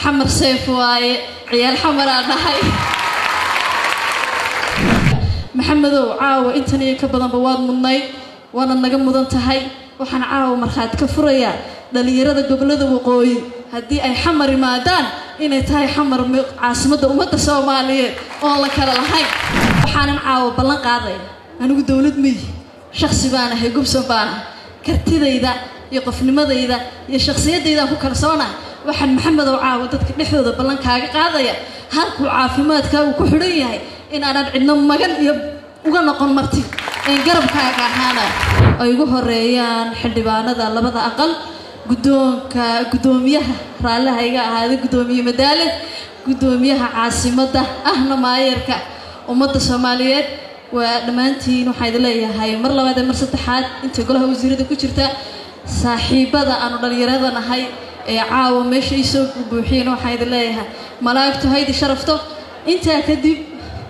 xamar seef waaye ciyaal xamaraa dhahay maxamedow caawa intan iyo ka badanba waad mudnayd waana naga mudan tahay waxaan caawa markhaati ka furayaa dhallinyarada gobollada waqooyi haddii ay xamar imaadaan inay tahay xamar caasimadda ummadda soomaaliyeed oon la kala lahayn waxaanan caawa ballan qaadaya anigu dowlad miyi shaksi baan ahay gubsan baan ah kartidayda iyo qofnimadayda iyo shakhsiyaddaydaan ku kalsoonah waxaan maxamedow caawa dadka dhexdooda ballan kaaga qaadaya halkuu caafimaadkaa uu ku xidhan yahay in aanan cidno magan iyo uga noqon marti een garabkaaga ahaana ay ugu horeeyaan xildhibaanada labada aqal guddoonka guddoomiyaha raallaha iga ahaaday guddoomiye madaale guddoomiyaha caasimadda ahna maayarka ummadda soomaaliyeed waa dhammaantiin waxaa idin leeyahay mar labaad ee mar saddexaad intay golaha wasiirada ku jirta saaxiibada aanu dhallinyarada nahay ee caawa meesha ii soo buuxiyeen waxaa idin leeyahay malaa'igtu haydi sharafto intaa kadib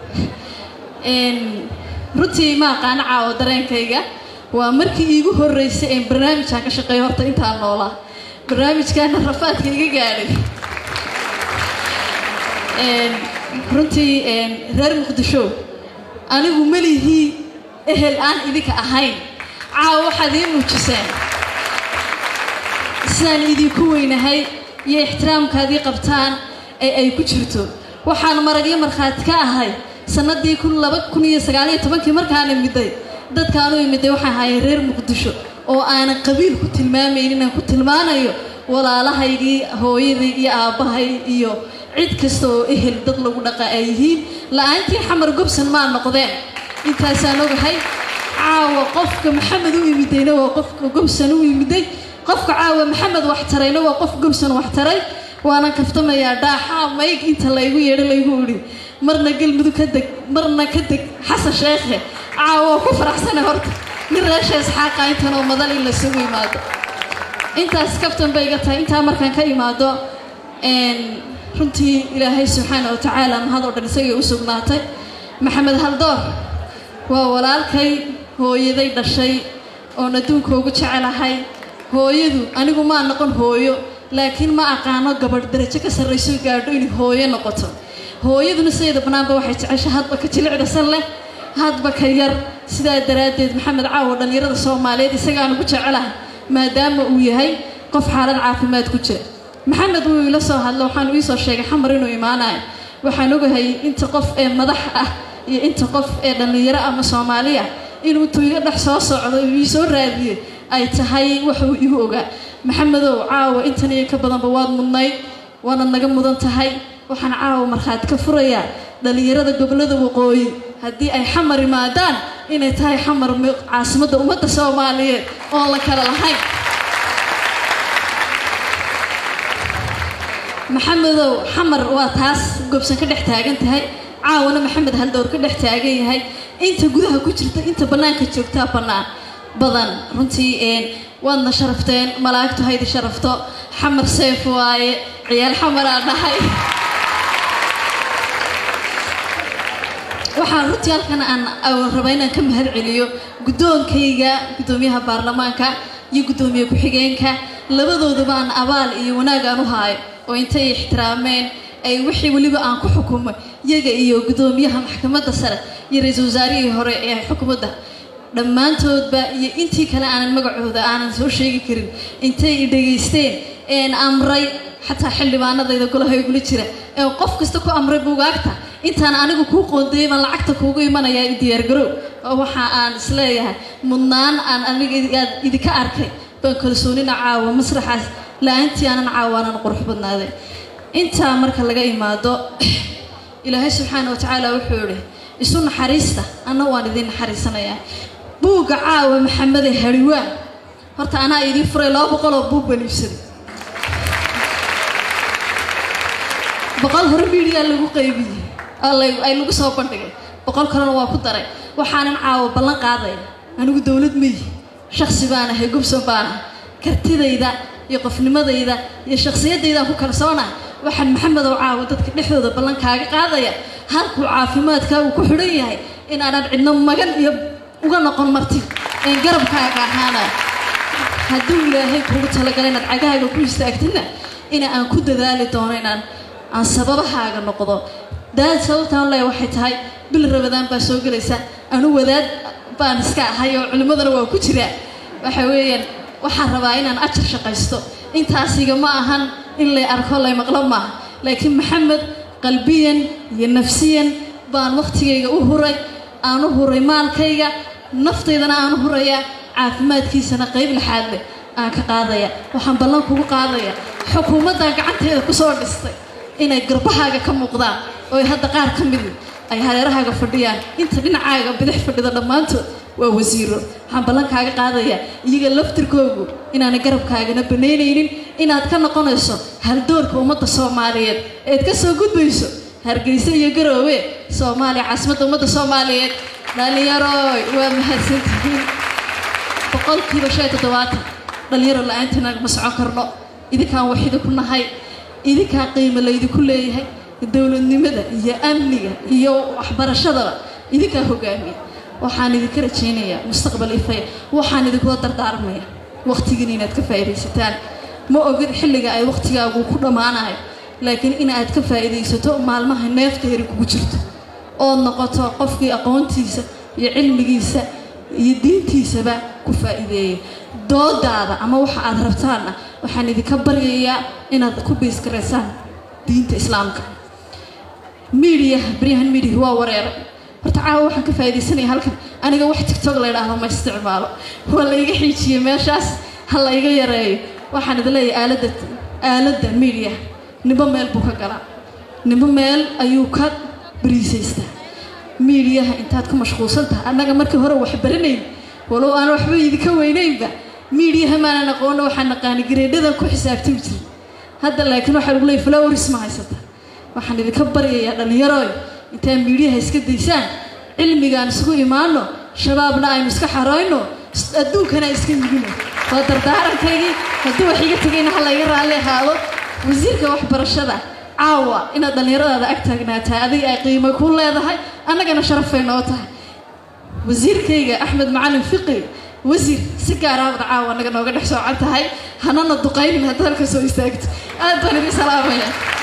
runtii ma aqaano caawo dareenkayga waa markii iigu horreysay een barnaamijkaan ka shaqeeyo horta intaan noolaa barnaamijkaana rafaadka iga gaadhay runtii reer muqdisho anigu melihii ehel aan idinka ahayn caawa waxaad ii muujiseen sidaan idinku weynahay iyo ixtiraamkaadii qabtaan ee ay ku jirto waxaan maragyo markhaati ka ahay sanadii kun laba kun iyo sagaaliyo tobankii markaan imiday dadkaan u imiday waxaa ahaayeen reer muqdisho oo aanan qabiil ku tilmaamayn inaan ku tilmaanayo walaalahaygii hooyaday iyo aabbahay iyo cid kasta oo ehel dad lagu dhaqa ay yihiin la-aantii xamar gobsan maa noqdeen intaasaan ogahay caawa qofka maxamed u imidayna waa qofka gobsan u imiday qofka caawa maxamed wax tarayna waa qof gobsan wax taray waanan kaftamayaa dhaaxaa mayg inta laygu yeedho laygu idhi marna galmudug ka deg marna ka deg xasan sheekhe caawa ku faraxsana horta nin reesha isxaaqa intan oo madal in lasugu imaado intaas kaftan bay iga tahay intaa markaan ka imaado runtii ilaahay subxaana wa tacaala mahad oo dhan isagay u sugnaatay maxamed haldoor waa walaalkay hooyaday dhashay oon adduunka ugu jecelahay hooyadu anigu maa noqon hooyo laakiin ma aqaano gabadh darajo ka sarrayso gaadho inay hooyo noqoto hooyaduna sideeda bannaanba waxay jecesha hadba ka jilicdasan leh hadba ka yar sidaa daraaddeed maxamed caawo dhallinyarada soomaaliyeed isagaanu ku jecelahay maadaama uu yahay qof xaalad caafimaad ku jira maxamed wuu ila soo hadlo waxaanu iisoo sheegay xamar inuu imaanayo waxaan ogahay inta qof ee madax ah iyo inta qof ee dhallinyaro ama soomaaliya inuu intuu iga dhex soo socdo ii soo raadiyey ay tahay waxuu igu ogaa maxamedow caawa intan iyo ka badanba waad mudnayd waana naga mudan tahay waxaan caawa markhaati ka furayaa dhallinyarada gobollada waqooyi haddii ay xamar imaadaan inay tahay xamar caasimadda ummadda soomaaliyeed oon la kala lahayn maxamedow xamar waa taas gobsan ka dhex taagan tahay caawana maxamed haldowr ka dhex taagan yahay inta gudaha ku jirta inta bannaanka joogtaa bannaan badan runtii waadna sharafteen malaa'igtu haydi sharafto xamar seef waaye ciyaal xamaraa dhahay waxaan runtii halkan aan raba inaan ka mahad celiyo guddoonkayga guddoomiyaha baarlamaanka iyo guddoomiye ku-xigeenka labadooduba aan abaal iyo wanaag aan u haayo oo intay ixtiraameen ay wixii weliba aan ku xukumay iyaga iyo guddoomiyaha maxkamadda sare iyo ra-iisul wasaarihii hore ee xukuumadda dhammaantoodba iyo intii kale aanan magacooda aanan soo sheegi karin intay i dhegaysteen een amray xataa xildhibaanadayda golaha igula jira ee qof kasta ku amray buugaagta intaan anigu kuu qoondayay baan lacagta kuugu imanayaa i diyaargarow oo waxa aan isleeyahay mudnaan aan aniga idinka arkay baan kalsoonina caawa masraxaas la-aantii aanan caawa aanan qurux badnaaday intaa marka laga imaado ilaahay subxaana wa tacaala wuxuu idhi isu naxariista anna waan idiin naxariisanayaa buugga caawa maxamede hariwaan horta anaa idiin furay laba boqoloo buug baan iibsaday boqol hore miidiyaa lagu qaybiyey ay lagu soo bandhigay boqol kalena waa ku daray waxaanan caawa ballan qaadaya anigu dowlad miyi shaksi baan ahay gubsan baan ah kartidayda iyo qofnimadayda iyo shakhsiyaddaydaan ku kalsoonah waxaan maxamedow caawa dadka dhexdooda ballan kaaga qaadaya halkuu caafimaadkaa uu ku xidhan yahay in aanan cidno magan iyo uga noqon marti een garabkaaga ahaana hadduu ilaahay kuugu talagala inaad cagahaaga ku istaagtana ina aan ku dadaali doono inaan aan sababahaaga noqdo daad sababtaan leeya waxay tahay bil rabadaan baa soo gelaysa anu wadaad baan iska ahay oo culimmadana waa ku jiraa waxa weeyaan waxaan rabaa inaan ajar shaqaysto intaasiga ma ahan in lay arko lay maqlo maaha laakiin maxamed qalbiyan iyo nafsiyan baan wakhtigayga u huray aan u huray maalkayga naftaydana aan u hurayaa caafimaadkiisana qayb laxaad leh aan ka qaadaya waxaan ballan kugu qaadaya xukuumaddan gacanteeda kusoo dhistay inay garbahaaga ka muuqdaan oo hadda qaar ka midi ay hareerahaaga fadhiyaan inta dhinacaaga bidix fadhida dhammaantood waa wasiiro waxaan ballankaaga qaadayaa iyaga laftirkoogu inaanay garabkaagana banaynaynin inaad ka noqonayso haldoorka ummadda soomaaliyeed eed ka soo gudbayso hargeysa iyo garoowe soomaaliya caasimadda ummadda soomaaliyeed dhallinyaroy waa mahadsantihiin boqolkiiba shan iyo toddobaatan dhallinyaro la-aantina ma socon karno idinkaan wax idinku nahay idinkaa qiimo laydinku leeyahay dowladnimada iyo amniga iyo waxbarashadaba idinkaa hogaamiya waxaan idinka rajaynayaa mustaqbal ifaya waxaan idinkula dardaarmaya wakhtigiina inaad ka faa'iidaysataan ma ogid xilliga ay wakhtigaagu ku dhammaanayo laakiin in aad ka faa'iidaysato maalmaha neefta heri kugu jirto ood noqoto qofkii aqoontiisa iyo cilmigiisa iyo diintiisaba ku faa'iideeya doodaada ama waxa aad rabtaanna waxaan idinka baryayaa inaad ku biiskaraysaan diinta islaamka miidiyaha baryahan miidiyaha waa wareeray horta caawa waxaan ka faa'iidaysanaya halkan aniga wax tigtog la ydhaahdo ma isticmaalo waa la iga xiijiyey meeshaas ha la iga yareeyo waxaan idin leeyahay aaladda aaladda miidiyaha nimbo meel buu ka galaa nimbo meel ayuu ka bariisaystaa miidiyaha intaad ku mashquulsan tahay annaga markii hore wax baranayn walow aan waxba idinka weynaynba miidiyaha maanan aqoona waxaan naqaani gareedhadan ku xisaabtami jiray hadda laakiin waxaa lagu leeyay flowris ma haysata waxaan idinka baryayaa dhallinyarooy intaan miidiyaha iska daysaan cilmigaan isugu imaano shabaabna aynu iska xarayno adduunkana iska yigino waa dardaarankaygii haddii wax iga tegayna ha layga raalli ahaado wasiirka waxbarashada caawa inaad dhallinyaradaada ag taagnaataa adiga ay qiimo ku leedahay annagana sharafay noo tahay wasiirkayga axmed macalin fiqi wasiir si gaaraabada caawa annaga nooga dhex soocan tahay hanana duqaynin hadda halka soo istaagto aad baan idin salaamaya